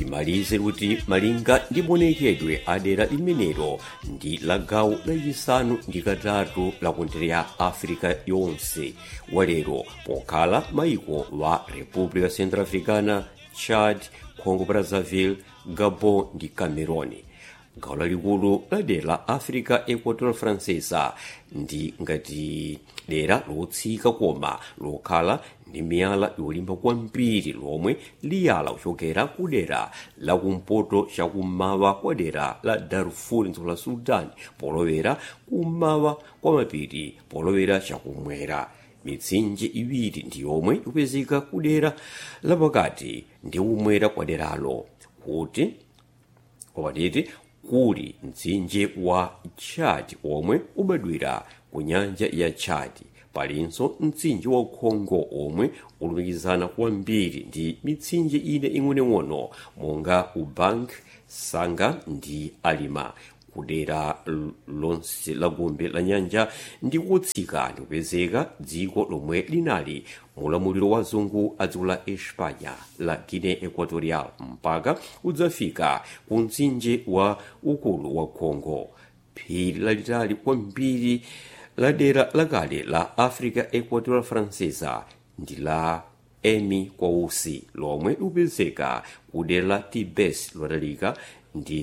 timalize kuti malinga ndi maonekedwe a dera limenelo ndi la gawo lachisanu ndi katatu la kontinenti ya africa yonse walero pokhala maiko wa república centrafricana chad congo brazzaville gabon ndi cameroon gawo lalikulu la dera la africa equatorial francesa ndi ngati dera lotsika koma lokhala ndi miyala yolimba kwambiri lomwe liyala kuchokera ku dera lakumpoto chakummawa kwa dera la darfur dziko la sudan polowera kummawa kwa mapiri polowera chakumwera mitsinje iwiri ndi yomwe ikupezeka ku dera lapakati ndi kumwera kwa deralo kuti kopatiti kuli mtsinje wa chad omwe ubadwira ku nyanja ya chad palinso mtsinje wa congo omwe ulumikizana kwambiri ndi mitsinje ine ing'onoing'ono monga ubank sanga ndi alima kudera lonse la gombe la nyanja ndi kutsika ndi kupezeka dziko lomwe linali mulamuliro wa zungu a dziko la espanya la guinea equatorial mpaka udzafika ku mtsinje wa ukulu wa congo phiri lalitali kwambiri la dera lakale la africa equatorial francesa ndi la emi kwausi lomwe likupezeka ku dera la tibes lotalika ndi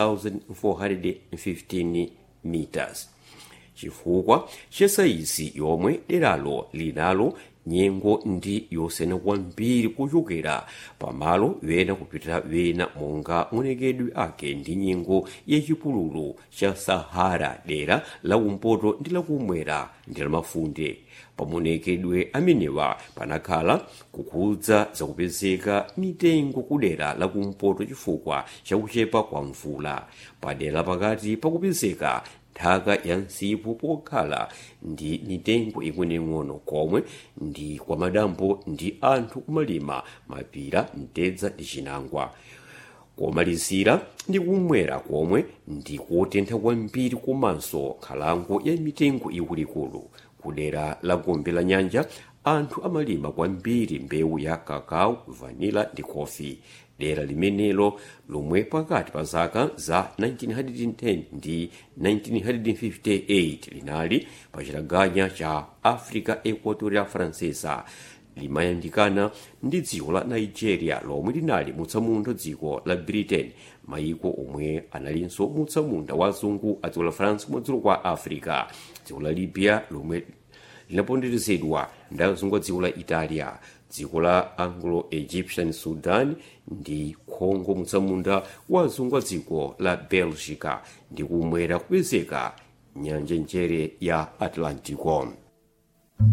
3415 meters chifukwa cha sayizi yomwe deralo linalo nyengo ndi yosiyana kwambiri kuchokera pamalo wena kupita wena monga maonekedwe ake ndi nyengo yachipululu cha sahara dera lakumpoto ndi lakumwera ndi lamafunde pamaonekedwe amenewa panakhala kukhudza zakupezeka mitengo kudera lakumpoto chifukwa chakuchepa kwa mvula padera pakati pakupezeka nthaka ya msipu pokhala ndi mitengo ing'onoing'ono komwe ndi kwa madambo ndi anthu kumalima mapira mtedza ndi chinangwa komalizira ndi kumwera komwe ndi kotentha kwambiri komanso nkhalango ya mitengo ikuluikulu kudera la gombe la nyanja anthu amalima kwambiri mbewu ya kakao vanila ndi kofi dera limenelo lomwe pakati pa zaka za 1910 ndi 1958 linali pa chitaganya cha africa equatoria francesa limayandikana ndi dziko la nigeria lomwe linali mutsamunda dziko la britain maiko omwe analinso mutsamunda wa zungu a dziko la france kumadzulo kwa africa dziko la libya lomwe linaponderezedwa ndi azungu a dziko la italia dziko la anglo egyptian sudan ndi congo mutsamunda wa azungu a dziko la belgica ndi kumwera kupezeka nyanja njere ya atlantico